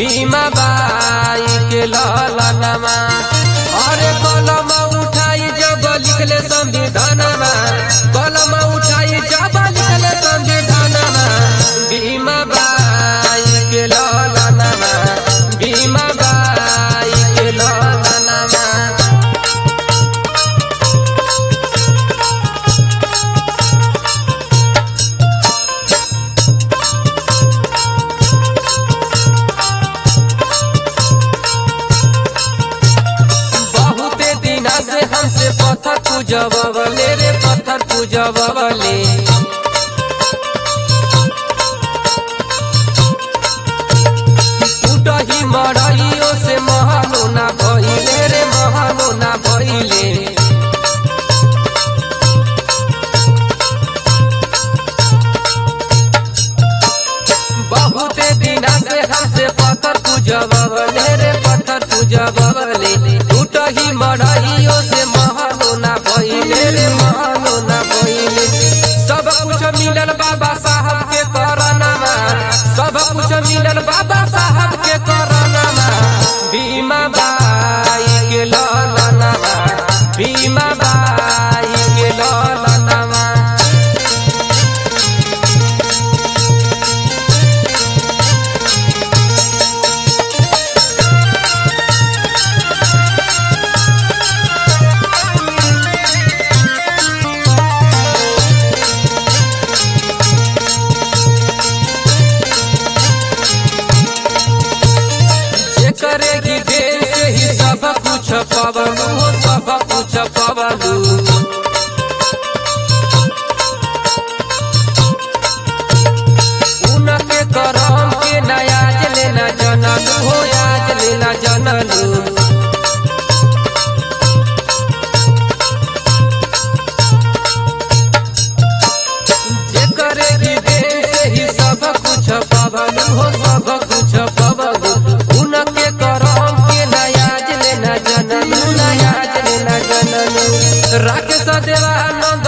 भीमा बाई के ललनमा अरे कलम उठाई जब लिखले संविधानमा कलम उठाई जब लिखले संविधानमा भीमा बाई के ललनमा भीमा बाई के ललनमा बहुते दिना से हमसे पत्थर पूजबले रे पत्थर पूजबले टूटही मरइयो से महलो ना भइले रे महलो ना भइले बहुते दिना से हमसे पत्थर पूजबले रे पत्थर पूजबले टूटही मरइयो से महलो ना भइले रे महलो ना भइले सब कुछ मिलल बाबा साहब के करनमा सब कुछ मिलल बाबा साहब के करनमा भीमा बाई के ललनमा भीमा बाई के ललनमा करे की देर से ही सब कुछ पवलू हो सब कुछ पवलू उनके करम के नयाज लेना जनलू हो आज लेना जनलू जे करे की देर से ही सब कुछ पवलू हो सब कुछ पवलू उनके करम के नयाज लेना जनलू नयाज लेना जनलू राकेश देवानंद